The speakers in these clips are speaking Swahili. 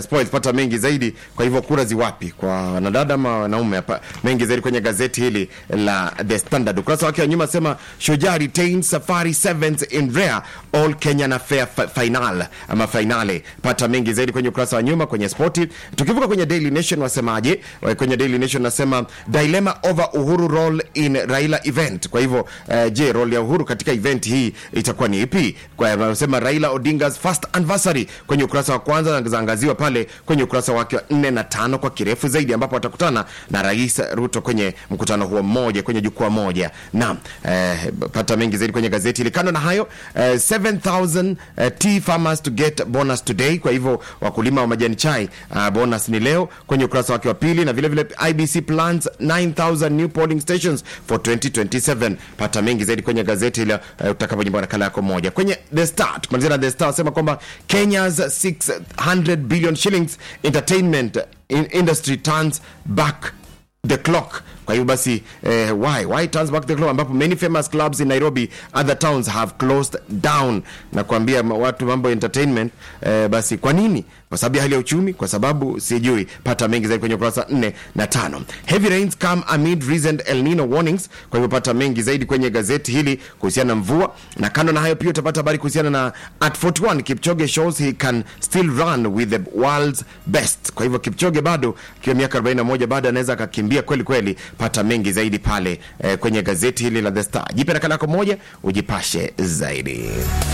spoils pata mengi zaidi kwa hivyo kura ziwapi kwa wanadada ama wanaume hapa mengi zaidi kwenye gazeti hili la the standard ukurasa wake wa nyuma sema shujaa retains safari sevens in rare all kenyan affair fi- final ama finale pata mengi zaidi kwenye ukurasa wa nyuma kwenye spoti tukivuka kwenye daily nation wasemaje Wa- kwenye daily nation nasema dilemma over uhuru role in raila event kwa hivyo uh, je role ya uhuru katika event hii itakuwa ni ipi kwa wanasema raila odingas first anniversary kwenye ukurasa wa kwanza na zaangaziwa pale kwenye ukurasa wake wa 4 na tano kwa kirefu zaidi ambapo watakutana na rais ruto kwenye mkutano huo mmoja kwenye jukwaa moja naam eh, pata mengi zaidi kwenye gazeti hili kando na hayo eh, 7000 eh, tea farmers to get bonus today kwa hivyo wakulima wa majani chai uh, bonus ni leo kwenye ukurasa wake wa pili na vile vile ibc plans 9000 new polling stations for 2027 pata mengi zaidi kwenye gazeti hilo uh, utakapojimba nakala yako moja kwenye the star tukimalizia na the star wasema kwamba kenya's 600 billion shillings entertainment in industry turns back the clock kwa hivyo basi eh, why why turns back the clock ambapo many famous clubs in nairobi other towns have closed down na kuambia ma- watu mambo ya entertainment eh, basi kwa nini kwa sababu ya hali ya uchumi kwa sababu sijui pata mengi zaidi kwenye ukurasa 4 na 5 heavy rains come amid recent el nino warnings kwa hivyo pata mengi zaidi kwenye gazeti hili kuhusiana na mvua na kando na hayo pia utapata habari kuhusiana na at 41 kipchoge shows he can still run with the world's best kwa hivyo kipchoge bado akiwa miaka 41 bado anaweza akakimbia kweli kweli pata mengi zaidi pale eh, kwenye gazeti hili la the star jipe nakala yako moja ujipashe zaidi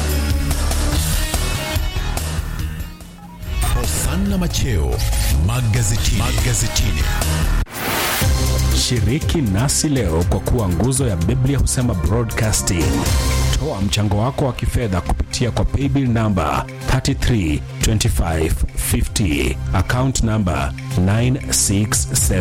Hosanna Macheo magazetini. magazetini. Shiriki nasi leo kwa kuwa nguzo ya Biblia husema broadcasting. Toa mchango wako wa kifedha kupitia kwa paybill namba 332550 account namba 967